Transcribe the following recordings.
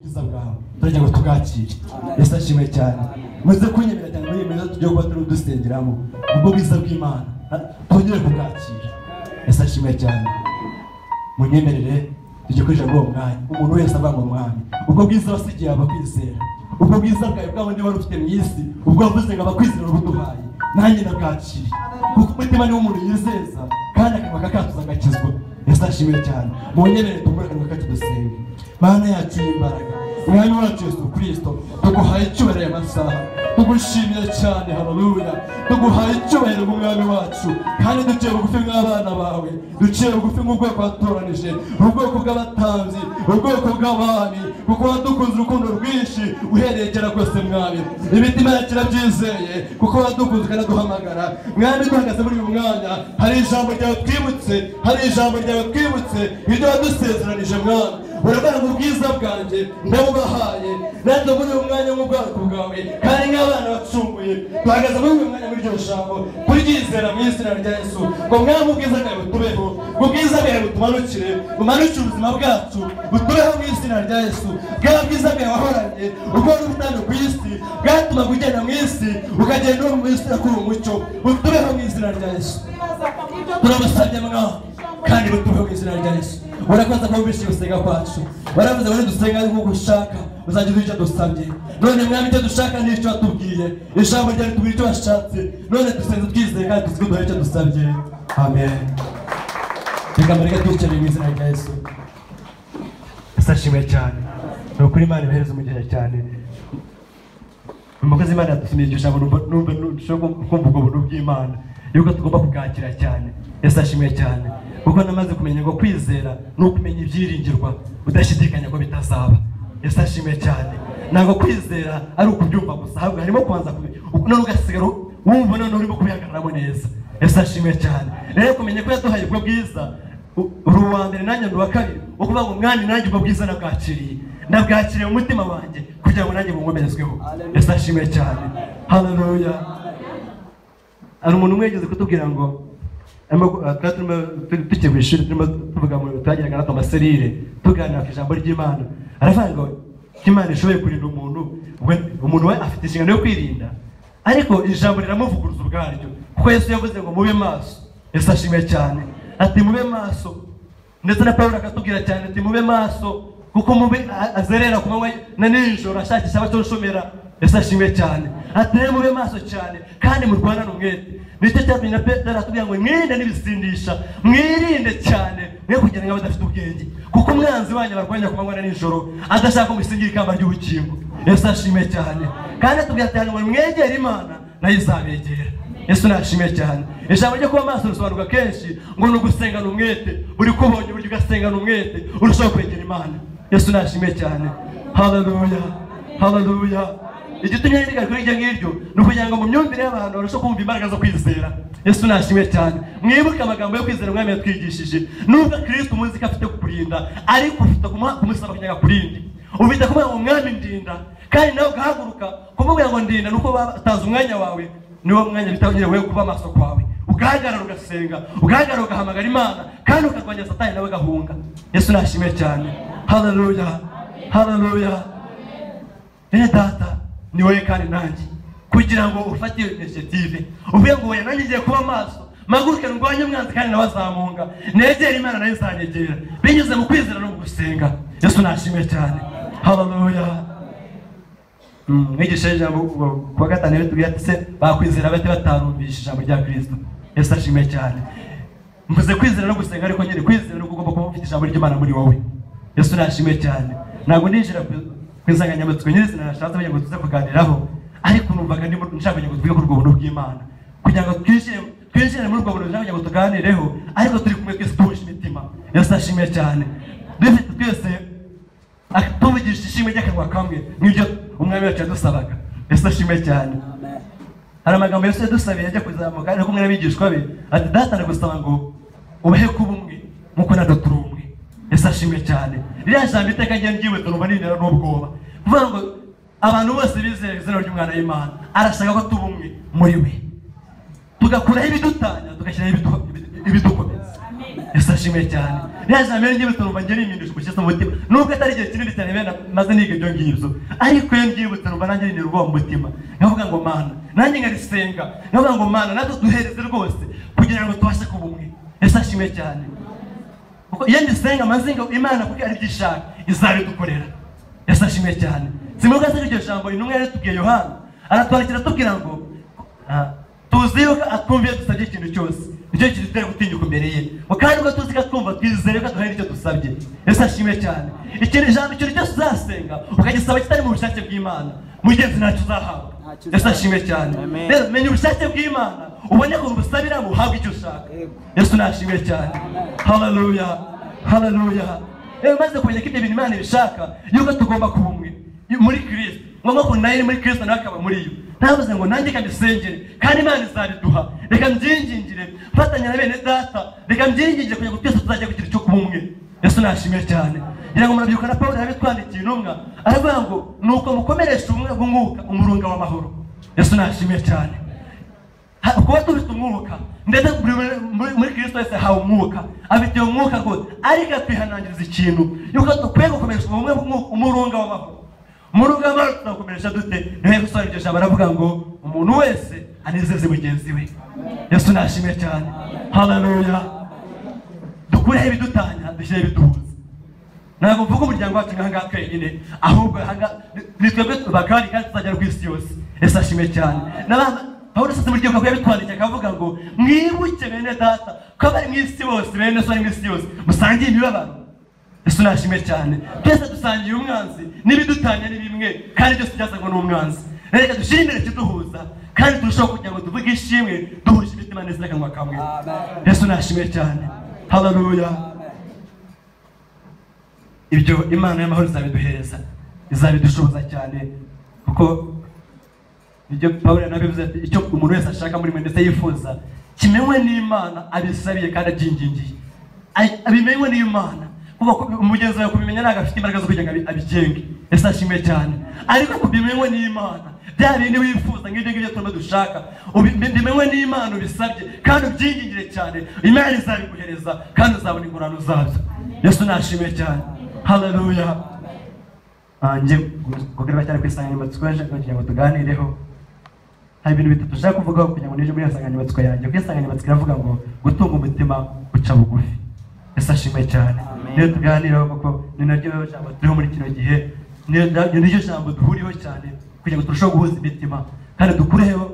ubwiza bwawe turajya ngo tubwakire yesu ashimwe cyane muze kunyemera cyane muri iyi minsi tujye kuba turi dusengeramo ubwo bwiza bw'imana twongere kubwakira yesu ashimwe cyane munyemerere tujye kwinjira muri uwo mwanya umuntu wese ava mu mwami ubwo bwiza wasigiye abakwizera ubwo bwiza bwawe bwabo niba wari ufite mu isi ubwo wavuze ngo abakwizera ubuduhaye nanjye nabwakiriye kuko umutima niwo umuntu yizeza kandi akanwa kakacu agakizwa yesu ashimwe cyane munyemerere tugure akanwa kacu dusenge mana yacu y'imbaraga umwami wacu yesu kirisito tuguhaye icyubahiro aya masaha tugushimira cyane haleluya tuguhaye icyubahiro umwami wacu kandi duciye bugufi nk'abana bawe duciye bugufi nk'ubwoko watoranije ubwoko bw'abatambyi ubwoko bw'abami kuko wadukunze urukundo rwinshi uhereye kera kose mwami imitima yacu irabyizeye kuko wadukunze ukanaduhamagara mwami duhagaze muri uyu mwanya hari ijambo ryawe twibutse hari ijambo ryawe twibutse ibyo wadusezeranije mwami uravuga ngo ubwiza bwanjye ndabubahaye nanjye muri uyu mwanya nk'ubwato bwawe kandi nk'abana bacunguye duhagaze muri uyu mwanya muri iryo jambo turyizera mu izina rya yesu ngo mwami ubwiza bwawe butubeho ngo ubwiza bwawe butumanukire bumanukire ubuzima bwacu butubeho mu izina rya yesu bwa bwiza bwawe wahoranye ubwo wari ubutanu ku isi bwatumaga ugenda mu isi ukagenda uwo mu isi urakura umucyo butubeho mu izina rya yesu turabusabye mwawe kandi butubeho mu izina rya yesu urakoze ko wumvise gusenga kwacu waravuze ngo nidusenga nk'uko ushaka uzajya uduha icyo dusabye none mwami icyo dushaka ni icyo watubwiye ijambo ryawe ritubwira icyo washatse none dusenze twizeye kandi tuzi ko duhaye icyo dusabye amen reka mureke twicarire mu izina rya yesu isashimwe cyane ni ukuri imana ibahereza umugisha cyane umukozi imana yadusumiye iryo jambo numva nshobora kumva ubwo buntu bw'imana yuko tugomba kubwakira cyane yesu ashimwe cyane kuko namaze kumenya ngo kwizera ni ukumenya ibyiringirwa udashidikanya ko bitazaba yesu ashimwe cyane ntabwo kwizera ari ukubyumva gusa ahubwo harimo kubanza none ugasigara wumva none urimo kubihagararamo neza yesu ashimwe cyane rero kumenya ko yaduhaye ubwo bwiza uri uwa mbere nanjye uri uwa kabiri wo kuvuga ngo mwanya nanjye ubwo bwiza nabwakiriye nabwakiriye mu mutima wanjye kugira ngo nanjye bumwomerezweho yesu ashimwe cyane haleluya hari umuntu umwe yigeze kutubwira ngo tukiri ku ishuri turimo tuvuga ngo twagiraga natwe amaserire tuganira ku ijambo ry'imana aravuga ngo imana ishoboye kurinda umuntu umuntu we afite inshingano yo kwirinda ariko ijambo riramuvuguruza ubwaryo kuko yesu yavuze ngo mube maso yesu ashimwe cyane ati mube maso ndetse na paul akatubwira cyane ati mube maso kuko mube azerera ku manywa na nijoro ashakisha abatoshomera yesu ashimwe cyane ati rero mube maso cyane kandi murwanane umwete nicyo cyatumye na petero atubwira ngo mwirinde n'ibisindisha mwirinde cyane mwe kugira ngo badafite ubwenge kuko umwanzi wanyu barwanya ku manywa na nijoro adashaka ko musingira ikamba ry'ubukingo yesu ashimwe cyane kandi atubwira cyane ngo mwegere imana nayo izabegera yesu nashimwe cyane ijambo ryo kuba maso risobanurwa kenshi ngo ni ugusengana umwete buri kubonye uburyo ugasengana umwete urushaho kwegera imana yesu nashimwe cyane haleluya haleluya igitumye niga kuri ibyo ngibyo ni ukugira ngo mu myumvire y'abantu barusheho kumva imbaraga zo kwizera yesu nashimwe cyane mwibuke amagambo yo kwizera umwami yatwigishije nubwo kirisiti umunsi ko afite kukurinda ariko ufite kumusaba kugira ngo akurinde ufite kumubwira ngo umwami ndinda kandi nawe ugahaguruka kumubwira ngo ndinda ni uko batazi umwanya wawe niwo mwanya bita nyine wowe kuba amaso kwawe ugahagarara ugasenga ugahagarara ugahamagara imana kandi ukarwanya satani nawe agahunga yesu nashimwe cyane haleluya haleluya rero data ni wowe kandi nanjye kugira ngo ufate iyo inisiyative uvuye ngo wowe nanjye ngiye kuba amaso mpaguruke ndwanye umwanzi kandi nawe azamunga negere imana nayo izanyegera binyuze mu kwizera no mu gusenga yesu nashimwe cyane haleluya mwigisha y'ijambo ku wa gatanu rero tubwira ati se bakwizera bate batarumvisha ijambo rya kirisito yesu ashimwe cyane mvuze kwizera no gusenga ariko nyine kwizera ni uko ugomba kuba ufite ijambo ry'imana muri wowe yesu nashimwe cyane ntabwo ninjira ku insanganyamatsiko nyirizina nashatse kugira ngo tuze kuganiraho ariko numvaga nshaka kugira ngo twiga kuri ubwo buntu bw'imana kugira ngo twinjire muri ubwo buntu nshaka kugira ngo tuganireho ariko turi kumwe twese duhuje imitima yesu ashimwe cyane dufite twese tuvugisha ishimwe ry'akanwa kamwe nk'ibyo umwami wacu yadusabaga yesu ashimwe cyane hari amagambo yesu yadusabiye ajya kuzamuka ari kumwe n'abigishwa be ati data gusaba ngo ubahe kuba umwe nk'uko natwe turi umwe yesu ashimwe cyane ririya jambo iteka njye ryibutsa urumva nindera n'ubwoba kuvuga ngo abantu bose bizera izina ry'umwana w'imana arashaka ko tuba umwe muri we tugakuraho ibidutanya tugashyiraho ibidukomeza yesu ashimwe cyane rero mbere ngiye butarumva ngiye nimindisha umukiza umutima nubwo atari igihe kinini cyane bene maze niga ibyo ngibyo ariko iyo ngiye butarumva nanjye nindira ubwoba mu mutima nkavuga ngo mana nanjye nkarisenga nkavuga ngo mana natwe duhereze rwose kugira ngo tubashe kuba umwe yesu ashimwe cyane kuko iyo ndisenga amazinga imana kuko ari byishaka izabidukorera yesu ashimwe cyane simuga se iryo jambo intumwa yaritubwiye yohana aratwandikira atubwira ngo ah, tuzi yuko atwumviye dusabye ikintu cyose nicyo kidutera gutinyuka imbere ye ngo kandi ubwo tuzi ko atwumva twizere ko aduhaye icyo dusabye yesu ashimwe cyane ikintu ijambo ikintu cyose uzasenga ukagisaba kitari mu bushake bw'imana mugenzi ntacyo uzahabwa Ntacyo yesu ashimwe cyane Amen. rero menya ubushake bw'imana ubone ko ubusabira ngo uhabwe icyo ushaka Yego. yesu nashimwe cyane haleluya haleluya rero maze kumenya ko ibyo bintu imana ibishaka yuko tugomba kuba umwe muri kirisito ngombwa ko nayo iri muri kirisito nawe akaba muri yo ntavuze ngo nanjye kandi usengere kandi imana izabiduha reka mbyingingire mfatanya na bene data reka mbyingingire kugira ngo twese tuzajya kugira icyo kuba umwe yesu nashimwe cyane ngira ngo murabyuka na paul yabitwandikiye intumwa aravuga ngo ni uko mukomeresha ubumwe bw'umwuka umurunga w'amahoro yesu nashimwe cyane Ha- kuba dufite umwuka ndetse buri wese muri- muri kirisito wese hawe umwuka afite uwo mwuka rwose ariko atwihanangiriza ikintu yuko dukwiye gukomeresha ubumwe bw'umwuka umurunga w'amahoro umurunga w'amahoro turawukomeresha dute niho gusobanura iryo jambo aravuga ngo umuntu wese anezeze mugenzi we yesu nashimwe cyane haleluya dukureho ibidutanya dushyire ibiduhuza ntabwo mvuga umuryango wacu nk'aha ngaha twenyine ahubwo aha ngaha ni- ni twebwe bagari kandi tuzagera ku isi yose yesu ashimwe cyane n'abana pawulo sasa muri gihugu yabitwandikiye akavuga ngo mwibuke bene data ko abari mu isi bose bene so bari mu isi yose musangiye imibabaro yesu nashimwe cyane twese dusangiye umwanzi n'ibidutanya ni bimwe kandi byose byazanwa n'umwanzi reka dushyire imbere ikiduhuza kandi turushaho kugira ngo tuvuge ishimwe duhuje imitima ndetse n'akanwa kamwe Amen. yesu nashimwe cyane haleluya ibyo imana y'amahoro izabiduhereza izabidushoboza cyane kuko ibyo pawulo nabivuze ati icyo umuntu wese ashaka muri mwe ndetse yifuza kimenywe n'imana abisabiye kandi abyingingiye Ay- abimenywe n'imana kuko ku- umugenzi wawe kubimenya ntabwo afite imbaraga zo kugira ngo abi- abigenge ese ashimwe cyane ariko kubimenywe n'imana bya bindi wifuza ngibyo ngibyo turimo dushaka ubi- bi- bimenywe n'imana ubisabye kandi ubyingingire cyane imana izabiguhereza kandi uzabona ingurane zabyo yesu nashimwe cyane haleluya Ah, ngiye kugarura cyane ku insanganyamatsiko yaje kugira ngo tuganireho hari ibintu bitatu ushaka kuvugaho kugira ngo nije muri iyo nsanganyamatsiko yanjye kuko insanganyamatsiko iravuga ngo gutunga umutima guca bugufi ese ashimwe cyane Amen. niyo tuganiraho kuko ni naryo jambo turiho muri kino gihe niyo ni naryo jambo duhuriyeho cyane kugira ngo turusheho guhuza imitima kandi dukureho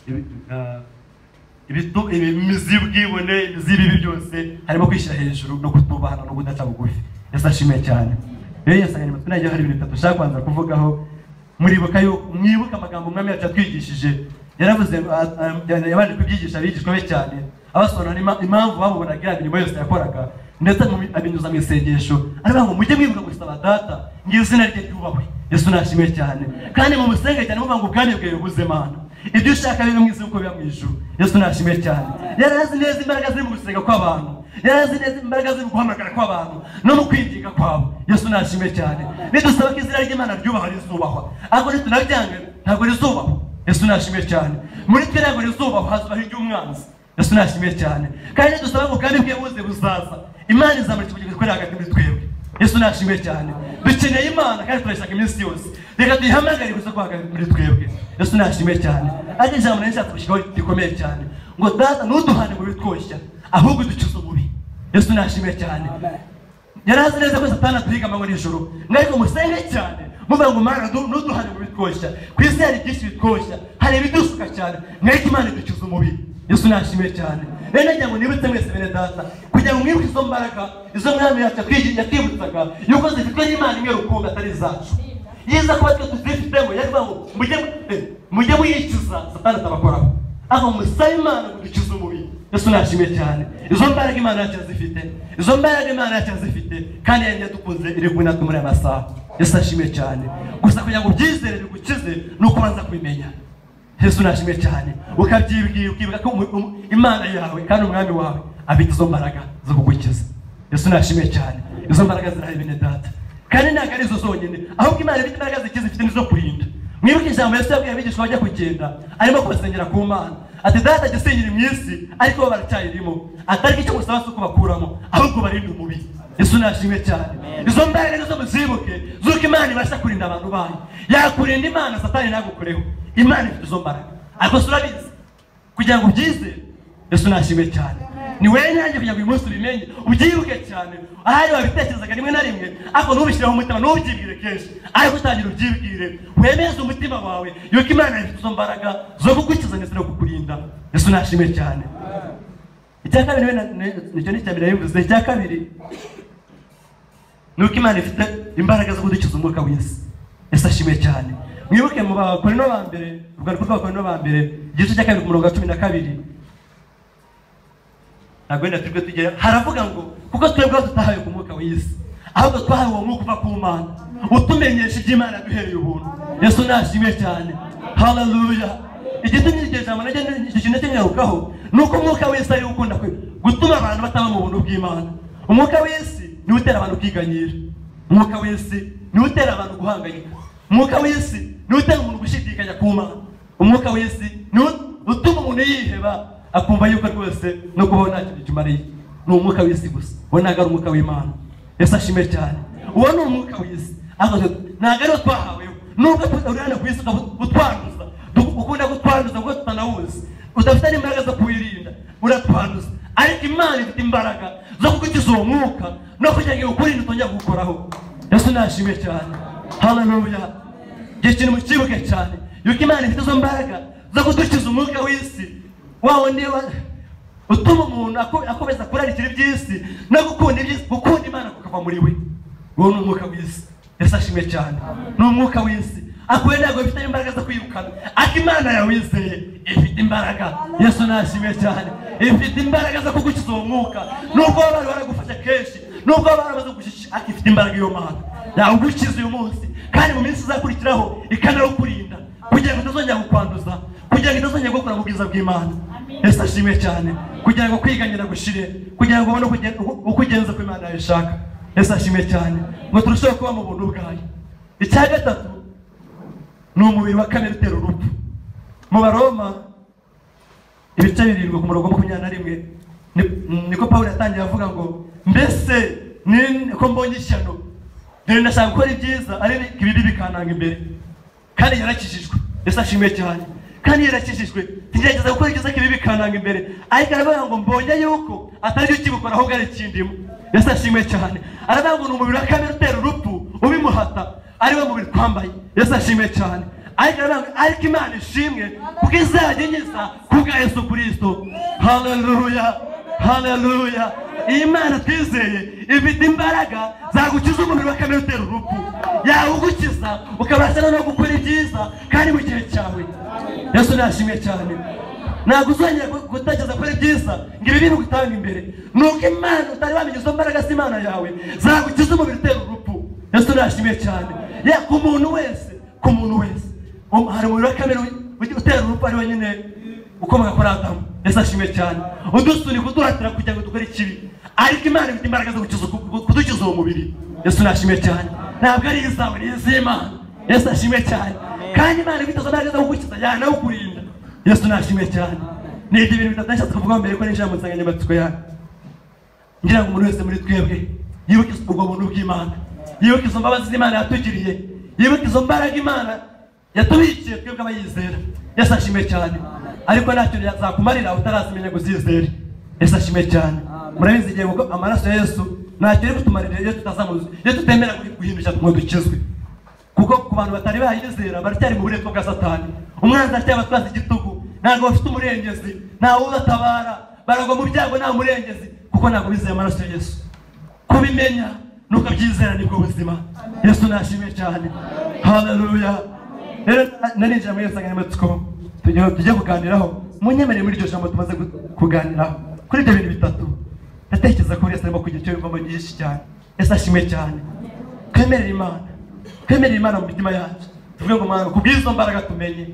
ibi- ah, ibitu- ibi- imizi y'ubwibone imizi y'ibibi byose harimo kwishyira hejuru no kutubahana no kudaca bugufi ese ashimwe cyane rero iyo nsanganyamatsiko nayo hari ibintu bitatu ushaka kubanza kuvugaho muribuka yuko mwibuke amagambo umwami yacu yatwigishije yaravuze ngo, ah, ah, yabanje kubyigisha abigishwa be cyane abasobanurira ima- impamvu bamubonaga ya mirimo yose yakoraga ndetse ngo abinyuza mu isengesho aravuga ngo mujye mwibuka gusaba data ngo izina rye ryubahwe yesu nashimwe cyane kandi mu musenge cyane muvuga ngo ubwami bwawe buze mana ibyo ushaka bibe mu isi uko biba mu ijuru yesu nashimwe cyane yari azi neza imbaraga ziri mu gusenga kw'abantu yari azi neza imbaraga ziri mu guhamagara kw'abantu no mu kwinginga kwabo yesu nashimwe cyane nidusaba ko izina ry'imana ryubahwa rizubahwa ariko nitunabyanga ntabwo rizubahwa yesu nashimwe cyane muri twe ntabwo rizubahwa hazubaho iry'umwanzi yesu nashimwe cyane kandi nidusaba ngo ubwami bwe buze buzaza imana izamurika kugira ngo ikorere hagati muri twebwe yesu nashimwe cyane dukeneye imana kandi turayishaka iminsi yose reka tuyihamagare gusa kwa hagati muri twebwe yesu nashimwe cyane ariko ijambo nari nshatse gushyiraho rikomeye cyane ngo data ntuduhane mu bitwoshya ahubwo dukize umubi yesu nashimwe cyane yari azi neza ko satani atuhiga amanywa nijoro mwariko musenge cyane muvuga ngo mana du- ntuduhane mu bitwoshya ku isi hari byinshi bitwoshya hari ibidusuka cyane mwariko imana idukiza umubi yesu nashimwe cyane rero nagira ngo nibutse mwese bene data kugira ngo mwibuke izo mbaraga izo mwami yacu yatwigi- yatwibutsaga yuko zifitwe n'imana imwe rukumbi atari izacu yiza kuba twe tuzifitemo yari ngo mujye mu- eh, mujye muyikiza satani atabakoraho aho musabe imana ngo dukize umubiri yesu nashimwe cyane izo mbaraga imana yacu yazifite izo mbaraga imana yacu yazifite kandi yari yadukunze iri kumwe natwe muri aya masaha yesu ashimwe cyane gusa kugira ngo ubyizere bigukize ni uko ubanza kubimenya yesu nashimwe cyane ukabyibwira ukibuka ko umu- umu- imana yawe kandi umwami wawe abita izo mbaraga zo kugukiza yesu nashimwe cyane izo mbaraga zirahaye bene data kandi ntabwo ari zo zonyine ahubwo imana ifite imbaraga zikiza ifite n'izo kurinda mwibuke ijambo yesu yabwiye abigishwa bajya kugenda arimo kubasengera ku mana ati data jya usenyera mu isi ariko bo baracyayirimo atari icyo gusaba si uko bakuramo ahubwo barinde umubiri yesu nashimwe cyane izo mbaraga nizo muzibuke z'uko imana ibasha kurinda abantu bayo yakurinda imana satani ntagukoreho imana ifite izo mbaraga ariko si urabizi kugira ngo ubyizere yesu nashimwe cyane ni wenyange kugira ngo uyu munsi ubimenye ubyibuke cyane ahari wabitekerezaga rimwe na rimwe ariko ntubishyireho umutima ntubyimbwire kenshi ariko utangira ubyibwire wemeze umutima wawe yuko imana ifite izo mbaraga zo kugukiza ndetse no kukurinda yesu nashimwe cyane icya kabiri nicyo ni icya mbere yabivuze icya kabiri ni uko imana ifite imbaraga zo kudukiza umwuka w'isi yesu ashimwe cyane mwibuke mu bakorino ba mbere urwandiko rw'abakorino ba mbere igice cya kabiri ku murongo wa cumi na kabiri ntabwo wenda twebwe tugera haravuga ngo kuko twebwe tutahawe ku mwuka w'isi ahubwo twahawe uwo mwuka uva ku mana utumenyesha iby'imana duhereye ubuntu yesu nashimwe cyane haleluya igitumye iryo jambo naryo ikintu kinyarukaho ni uko umwuka w'isi ariwo ukunda kwe- gutuma abantu bataba mu buntu bw'imana umwuka w'isi niwo utera abantu kwiganyira umwuka w'isi niwo utera abantu guhangayika umwuka w'isi niwo utera umuntu gushidikanya ku mana umwuka w'isi niwo utuma umuntu yiheba akumva yuko rwose no kubaho nta kintu kimariye ni umwuka w'isi gusa we ntabwo ari umwuka w'imana yesu ashime cyane uwo ni umwuka w'isi ariko twe- ntabwo ariwo twahaweho nubwo tu- uri hano ku isi ukaba utwanduza du- ukunda kutwanduza kuko tutanawuzi udafite n'imbaraga zo kuwirinda uratwanduza ariko imana ifite imbaraga zo kugukiza uwo mwuka no kugira ngo iwukurinde utongera kuwukoraho yesu nashimwe cyane haleluya igihe kintu mukibuke cyane yuko imana ifite izo mbaraga zo kudukiza umwuka w'isi wa wundi wa utuma umuntu ako- akomeza kurarikira iby'isi no gukunda iby'isi gukunda imana kukava muri we uwo ni umwuka w'isi yesu ashimwe cyane ni umwuka w'isi akuwe ntabwo bifite imbaraga zo kwirukana ariko imana yawizeye ifite imbaraga yesu nashimwe cyane ifite imbaraga zo kugukiza uwo mwuka nubwo baba bari baragufashe kenshi nubwo baba baramaze kugushisha ariko ifite imbaraga iyo mana yagukiza uyu munsi kandi mu minsi izakurikiraho ikanarukurinda kugira ngo utazongera kukwanduza kugira ngo utazongera gukora mu bwiza bw'imana yesu ashimwe cyane kugira ngo kwiganyira gushire kugira ngo ubone uko ugen- uko- uko ugenza ko imana yawe ishaka yesu ashimwe cyane ngo turusheho kuba mu buntu bwayo icya gatatu ni umubiri wa kabiri utera urupfu mu baroma ibice birindwi ku murongo wa makumyabiri na rimwe ni- niko pawulo yatangiye avuga ngo mbese ni- ko mbonye ishyano dore ndashaka gukora ibyiza ariko ibibi bikananga imbere kandi yarakijijwe yesu ashimwe cyane kandi yarakijijwe ntigerageza gukora ibyiza ko ibibi bikananga imbere ariko aravuga ngo mbonye yuko atari cyo ukibikora ahubwo ari ikindimo yesu ashimwe cyane aravuga ngo ni umubiri wa kamere utera urupfu ubimuhata ari we mubiri twambaye yesu ashimwe cyane ariko aravuga ngo ariko imana ishimwe kuko izajya inkiza ku bwa yesu kirisito haleluya haleluya iyi mana twizeye ifite imbaraga zagukiza umubiri wa kamere utera urupfu yawugukiza ukabasha no gukora ibyiza kandi mu gihe cyawe yesu nashimwe cyane ntabwo uzongera gu- gutekereza gukora ibyiza ngo ibi bintu gutanga imbere ni uko imana utari wamenya izo mbaraga z'imana yawe zagukiza umubiri utera urupfu yesu nashimwe cyane ya ku muntu wese ku muntu wese Um- hari umubiri wa kamere ujya utera urupfu ari wenyine ukomoka kuri adamu yesu ashimwe cyane udusunika uduhatira kugira ngo dukore ikibi ariko imana ifite imbaraga zo gukiza- kudukiza uwo mubiri yesu nashimwe cyane ntabwo ari izawe ni iz'imana yesu ashimwe cyane kandi imana ifite izo mbaraga zo kugukiza yanawukurinda yesu nashimwe cyane ni ibyo bintu bitatu nashatse kuvuga mbere ko ninjira mu nsanganyamatsiko yanyu ngira ngo umuntu wese muri twebwe yibuke ubwo buntu bw'imana yibuke izo mbabazi z'imana yatugiriye yibuke izo mbaraga imana yatubikiye twebwe abayizera yesu ashime cyane ariko nta kintu yazakumarira utarazimenya ngo uzizere yesu ashime cyane murabizi igihe kuko amaraso ya yesu nta kintu iri kutumarira iyo tutazamuzi iyo tutemera guhindukira ngo dukizwe kuko ku bantu batari bayizera baracyari mu buretwa bwa satani umwanzi aracyaba abatwaza igitugu ntabwo bafite umurengezi ntawe ubatabara baragwa mu byago nta murengezi kuko ntabwo bizeye amaraso ya yesu kubimenya ni ukabyizera nibwo buzima yesu nashimwe cyane haleluya rero narinjira muri iyo nsanganyamatsiko tugiye tujye kuganiraho munyemerere muri iryo jambo tumaze gu- kuganiraho kuri ibyo bintu bitatu ndatekereza ko buri wese arimo kugira icyo yumvamo nyinshi cyane yesu ashimwe cyane twemerere imana twemerera imana mu mitima yacu tuvuge ngo mana kubw'izo mbaraga tumenye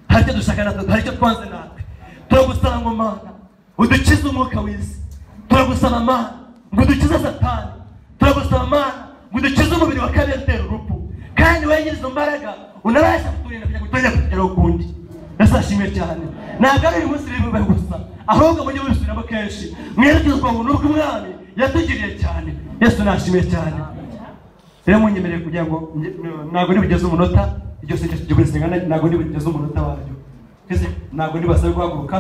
hari icyo dushaka natwe hari icyo twanze natwe turagusaba ngo mana udukize umwuka w'isi turagusaba mana ngo udukize satani turagusaba mana ngo udukize umubiri wa kabiri utera urupfu kandi wowe nyiri izo mbaraga unabasha kuturinda kugira ngo utongera kutugeraho ukundi yesu ashimwe cyane ntabwo ari uyu munsi gusa ahubwo mujye mubisubiramo kenshi mwerekezwa mu buntu bw'umwami yatugiriye cyane yesu nashimiye cyane rero munyemereye kugira ngo nge- n- ntabwo nibugeze umunota iryo si iryo buri singana ntabwo nibugeze umunota waryo twese ntabwo nibasabe guhaguruka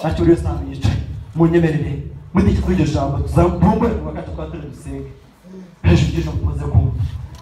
ntacyo buri wese ahantu yicaye munyemerere mutekereze kuri iryo jambo tuzabumbure ku bakacu twaba turi dusenge hejuru y'ijoro mumaze kumva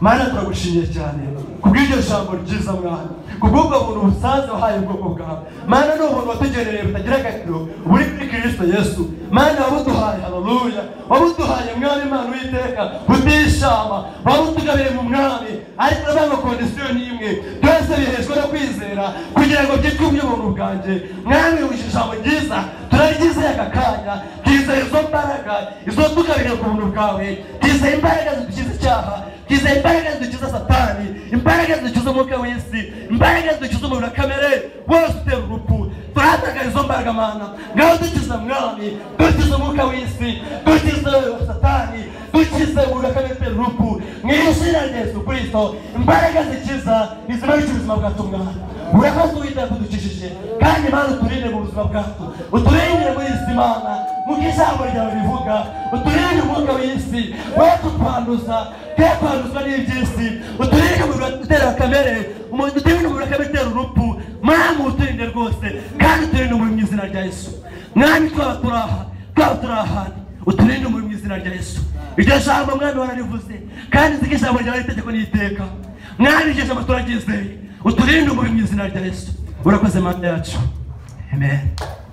mana turagushimiye cyane kubw'iryo jambo ryiza mwana kubw'ubwo buntu busanzwe wahaye ubwoko bwawe mana ni ubuntu watugereye butagira agaciro buri kuri kirisito yesu mana wabuduhaye haleluya wabuduhaye mwami imana uwiteka butishama wabutugabiye mu mwami ariko urabanga kondisiyo n'imwe twese biheshwa no kwizera kugira ngo byitwe iby'ubuntu bwanjye mwami wishe ijambo ryiza turaryizeye aka kanya twizeye izo mbaraga izo tugabije ku buntu bwawe twizeye imbaraga zidukiza icyaha twizeye imbaraga zidukiza satani imbaraga zidukiza umwuka w'isi imbaraga zidukiza umubiri wa kamere wose utera urupfu turatakaza izo mbaraga mana ngaho dukiza mwami dukiza umwuka w'isi dukiza satani dukiza umubiri wa kamere utera urupfu mu izina rya yesu kirisito imbaraga zikiza ni ziba bityo ubuzima bwacu mwana urakoze uwiteka udukijije kandi mana uturinde mu buzima bwacu uturinde muri izi mana nk'uko ijambo ryawe rivuga uturinde umwuka w'isi we tukwanduza twe kwanduzwa n'iby'isi uturinde umubiri utera kamere umuntu uturinde umubiri kamere utera urupfu mwami uturinde rwose kandi uturinde umubiri mu izina rya yesu mwami twaba turi aha twaba turi ahandi uturinde umubiri mu izina rya yesu iryo jambo mwami wararivuze kandi nzi ko ijambo ryawe ari itegeko n'iteka mwami iryo jambo turaryizeye uturinde umubiri mu izina rya yesu urakoze manda yacu amen